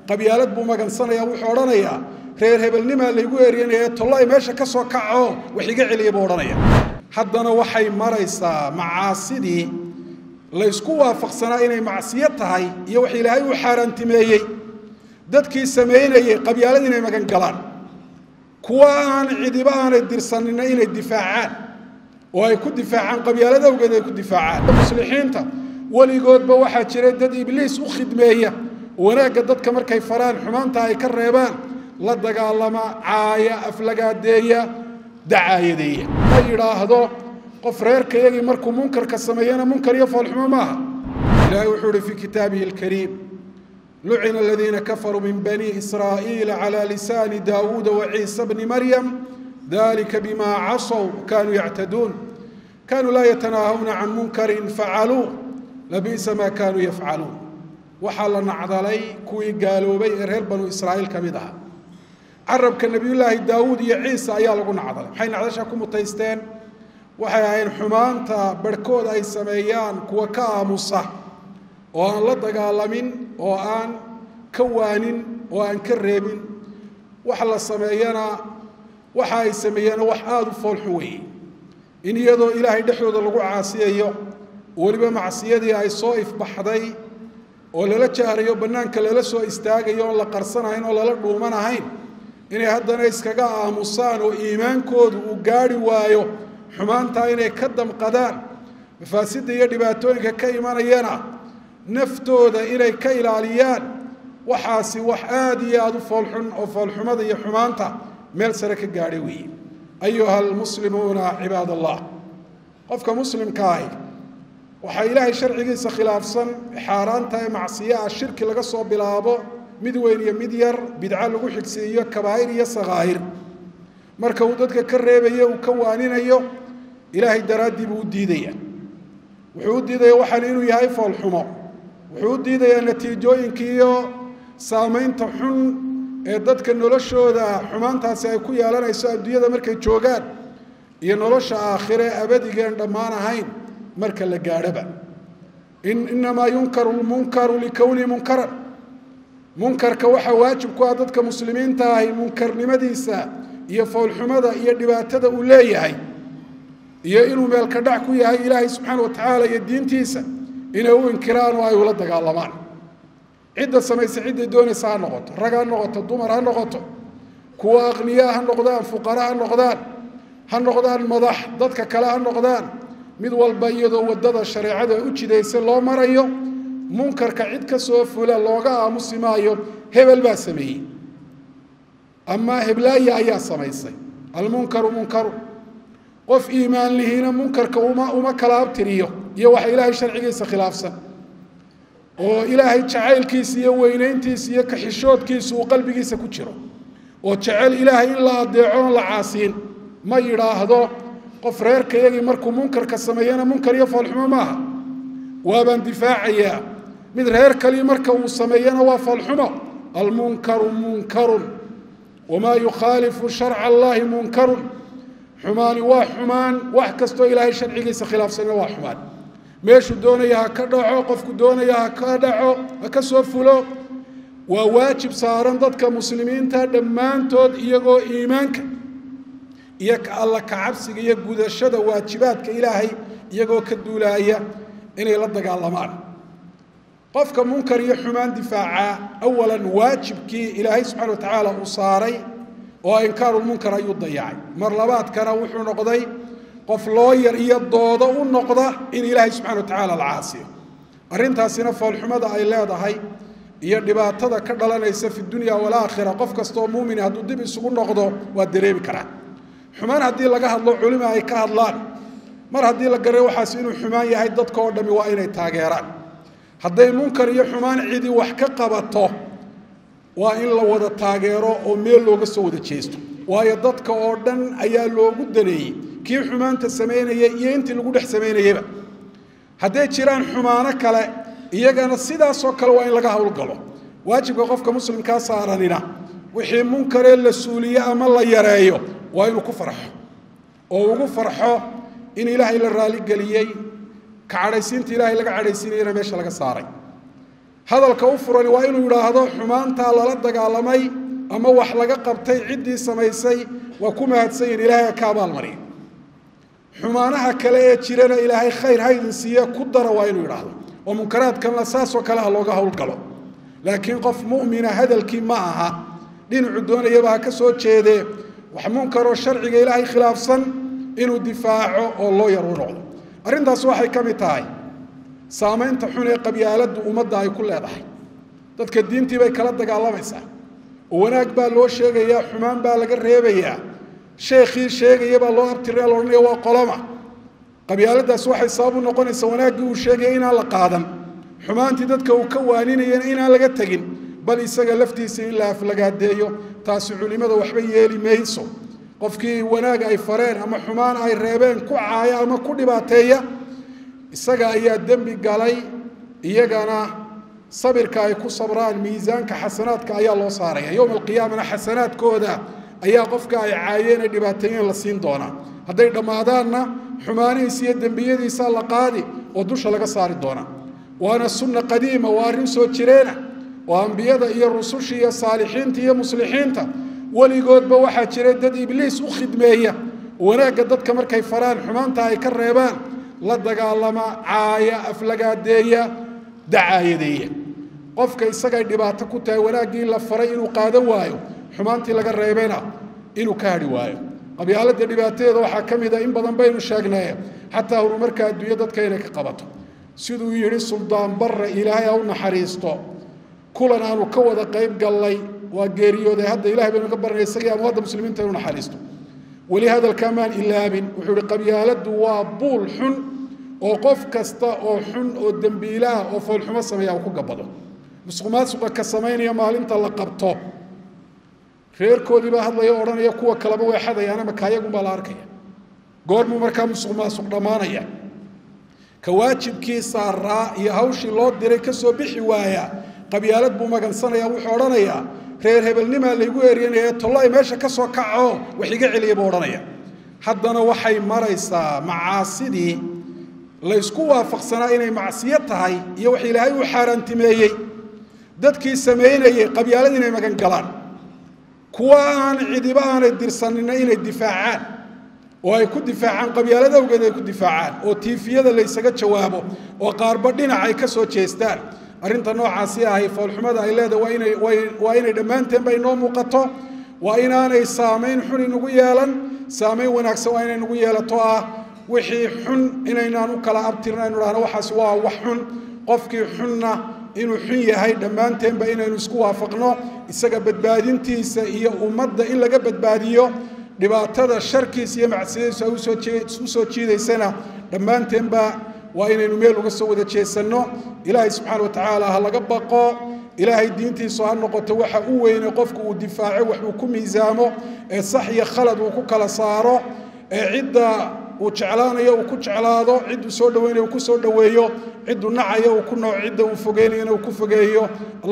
qabyaalad buu magansanaya wuxuu odhanayaa reer hebelnimaa laygu eryanaya tollo ay meesha ka soo kaco wax iga celiya buu odhanaya haddana waxay maraysaa macaasidii laysku waafaqsanaa inay macsiyo tahay iyo wax ilaahay uu xaaraantimeeyey dadkii samaynayey qabyaalad inay magan galaan kuwa aan cidiba aanay dirsanina inay difaacaan oo ay ku difaacaan qabyaalad awgeed ay ku difaacaan muslixiinta weligoodba waxaa jira dad ibliis u khidmeeya wanaagga dadka markay faraan xumaanta ay ka reebaan la dagaalama caaya aflagaadeeya dacaayadeeya ma yidhaahdo qof reerka iyagii markuu munkarka sameeyana munkar iyo foolxumo maaha ilahay wuxuu uhi fii kitaabihi alkariim lucina aladiina kafaruu min bani israa'iila cala lisaani daawuuda waciisa bni maryam dalika bima casow kanuu yactaduun kanuu laa yatanaahawna can munkarin facaluu labi'sa maa kanuu yafcaluun waxaa la nacdalay kuwii gaaloobay ee reer banu israa'iil ka mid aha carabka nebiyullaahi daawuud iyo ciisa ayaa lagu nacdalay maxay nacdasha ku mutaysteen waxay ahayn xumaanta barhkood ay sameeyaan kuwa ka aamusa oo aan la dagaalamin oo aan ka waanin oo aan ka reebin wax la sameeyana waxa ay sameeyeena wax aada u foolxun weeye in iyadoo ilaahay dhexdooda lagu caasiyayo weliba macsiyadii ay soo ifbaxday oo lala jahrayo bannaanka lala soo istaagayo oon la qarsanahayn oo lala dhuumanahayn inay haddana iskaga aamusaan oo iimaankoodu uu gaadhi waayo xumaantaa inay ka damqadaan mafaasidda iyo dhibaatooyinka ka imanayana naftooda inay ka ilaaliyaan waxaasi wax aada iyo aada u foolxun oo foolxumada iyo xumaanta meel sare ka gaadhay weeye ayuha almuslimuuna cibaad allah qofka muslimka ahi waxaa ilaahay sharcigiisa khilaafsan xaaraanta ee macsiyo ah shirki laga soo bilaabo mid weyn iyo mid yar bidco lagu xigsiiyo kabaa'ir iyo sakaa'ir marka uu dadka ka reebayo uu ka waaninayo ilaahay daraaddii buu u diidaya wuxuu u diidaya waxaan inuu yahay foolxumo wuxuu u diidayaa natiijooyinka iyo saamaynta xun ee dadka noloshooda xumaantaasi ay ku yeelanayso adduunyada markay joogaan iyo nolosha aakhire abadigeen dhammaan ahayn marka la gaadhoba inamaa yunkaru lmunkaru likownihi munkaran munkarka waxaa waajib ku ah dadka muslimiinta ahi munkarnimadiisa iyo foolxumada iyo dhibaatada uu leeyahay iyo inuu meelka dhac ku yahay ilaahay subxaana watacaala iyo diintiisa inay u inkiraan oo ay ula dagaalamaan cidda samaysa cidday doonaysa ha noqoto rag ha noqoto dumar ha noqoto kuwa aqniyaa ha noqdaan fuqara ha noqdaan ha noqdaan madax dadka kale ha noqdaan mid walba iyadoo waddada shareecada u jidaysa loo marayo munkarka cid ka soo fula looga aamusi maayo hebel baa sameeyey ama heblaaya ayaa samaysay almunkaru munkaru qof iimaan lihiina munkarka uma uma kala abtiriyo iyo waxa ilaahay sharcigiisa khilaafsan oo ilaahay jacaylkiisa iyo weynayntiisa iyo kaxishoodkiisa uu qalbigiisa ku jiro oo jecel ilaahay in la adeeco oon la caasiin ma yidhaahdo qof reerka iyagii markuu munkarka sameeyana munkar iyo foolxumo maaha waabaan difaacayaa mid reer kalii marka uu sameeyana waa foolxumo almunkaru munkarun wamaa yukhaalifu sharca allahi munkarun xumaani waa xumaan wax kastoo ilaahay sharcigiisa khilaafsanina waa xumaan meeshuu doonaya ha ka dhaco qofku doonaya ha ka dhaco ha ka soo fulo waa waajib saaran dadka muslimiinta dhammaantood iyagoo iimaanka iyo alla kacabsiga iyo gudashada waajibaadka ilaahay iyagoo ka duulaaya inay la dagaalamaan qofka munkar iyo xumaan difaaca awalan waajibkii ilaahay subxana watacaala uu saaray oo inkaarulmunkar ayuu dayacay mar labaadkana wuxuu noqday qof looyar iyo doodo u noqda in ilaahay subxana watacaala la caasiyo arrintaasina foolxumada ay leedahay iyo dhibaatada ka dhalanaysa fi dunya walaakhira qof kastaoo muumini hadduu dib isugu noqdo waa dareemi karaa xumaan haddii laga hadlo culima ay ka hadlaan mar haddii la garay waxaas inuu xumaan yahay dadka oo dhami waa inay taageeraan hadday munkar iyo xumaan cidi wax ka qabato waa in la wada taageero oo meel looga soo wada jeesto waayo dadka oo dhan ayaa loogu daneeyey kii xumaanta samaynaya iyo intii lagu dhex samaynayaba hadday jiraan xumaano kale iyagana sidaasoo kale waa in laga howlgalo waajibka qofka muslimkaa saaranina wixii munkaree la suuliyo ama la yareeyo waa inuu ku farxo oo ugu farxo in ilaahay la raaligeliyey ka cadhaysiinta ilaahay laga cadhaysiinayana meesha laga saaray hadalka u furani waa inuu yidhaahdo xumaantaa lala dagaalamay ama wax laga qabtay ciddii samaysay waa ku mahadsan yihin ilaahay ka abaalmariya xumaanaha kale ee jirana ilaahay khayr haydin siiye ku dara waa inuu yidhaahdo oo munkaraadkanla saasoo kale ha looga howlgalo laakiin qof mu'mina hadalkii ma aha dhinacu doonayaba ha ka soo jeedee wax munkaroo sharciga ilaahay khilaafsan inuu difaaco oo loo yar u noqdo arrintaas waxay ka mid tahay saamaynta xun ee qabyaaladdu ummadda ay ku leedahay dadka diintii bay kala dagaalamaysaa oo wanaag baa loo sheegayaa xumaan baa laga reebayaa sheekhii sheegaya baa loo abtirina la odhanaya waa qoloma qabyaaladaas waxay sabab u noqonaysaa wanaaggii uu sheegaya inaan la qaadan xumaantii dadka uu ka waaninayana inaan laga tegin bal isaga laftiisa in la aflagaadeeyo taasi culimada waxba yeeli mayso qofkii wanaag ay fareen ama xumaan ay reebeen ku caaya ama ku dhibaateeya isaga ayaa dembi galay iyagana sabirka ay ku sabraan miisaanka xasanaadka ayaa loo saaraya yowma alqiyaamana xasanaadkooda ayaa qofka ay caayeen ay dhibaateeyeen la siin doonaa hadday dhammaadaanna xumaanihiisa iyo dembiyadiisa la qaadi oo dusha laga saari doonaa waana sunna qadiima waa arrin soo jireena oo ambiyada iyo rusushii iyo saalixiinta iyo muslixiinta weligoodba waxaa jira dad ibliis u khidmeeya wanaagga dadka markay faraan xumaanta ay ka reebaan la dagaalama caaya aflagaadeeya dacaayadeeya qofka isagay dhibaato ku tahay wanaaggii la faray inuu qaadan waayo xumaantii laga reebena inuu ka hadhi waayo qabyaalada dhibaatadeeda waxaa ka mid a in badan baynu sheegnay xataa horumarka adduunyo dadka inay ka qabato siduu yidhi suldaan barre ilaahay ha u naxariisto kulan aanu ka wada qayb gallay waa geeriyooday hadda ilahay baynu ka baranay isagii amwaadda muslimiinta inu naxariisto weli hadalkaa maan ilaabin wuxuu ihi qabyaaladdu waa buul xun oo qof kasta oo xun oo dembiilaah oo foolxumo sameeya uu ku gabado musuqmaasuqa ka samaynaya maalinta la qabto reerkoodii baa hadlaya o odhanaya kuwa kaleba way xadayaan ama kaayagunbaa la arkaya goormuu markaa musuq maasuq dhammaanaya ka waajibkii saaraa iyo hawshii loo diray ka soo bixi waaya qabyaalad buu magansanaya wuxuu odhanayaa reer hebelnimaa laygu eryanaya tollo ay meesha ka soo kaco wax iga celiya buu odhanaya haddana waxay maraysaa macaasidii laysku waafaqsanaa inay macsiyo tahay iyo wax ilaahay uu xaaraantimeeyey dadkii samaynayey qabyaalad inay magan galaan kuwa aan cidiba aanay dirsanina inay difaacaan oo ay ku difaacaan qabyaalad awgeed ay ku difaacaan oo tiifiyada laysaga jawaabo oo qaarba dhinac ay ka soo jeestaan arrinta noocaasi ahay foolxumada ay leedahay waa inay waa inay dhammaanteenba inoo muuqato waa inaanay saamayn xun inagu yeelan saamayn wanaagsan waa inay nagu yeelato ah wixii xun inaynaan u kala abtirna aynu dhahno waxaas waa wax xun qofkii xunna inuu xun yahay dhammaanteenba inaynu isku waafaqno isaga badbaadintiisa iyo ummadda in laga badbaadiyo dhibaatada sharkiisa iyo macsiyadiisu ay u soo jiidaysana dhammaanteenba waa inaynu meel uga soo wada jeesanno ilaahay subxaana wa tacaala ha laga baqo ilaahay diintiisu ha noqoto waxa u weyne qofku uu difaaco wax uu ku miisaamo ee sax iyo khalad uu ku kala saaro ee cidda uu jeclaanayo uu ku jeclaado cidduu soo dhaweynayo uu ku soo dhoweeyo cidduu nacayo uu ku nooc cidda uu fogeynayana uu ku fogeeyo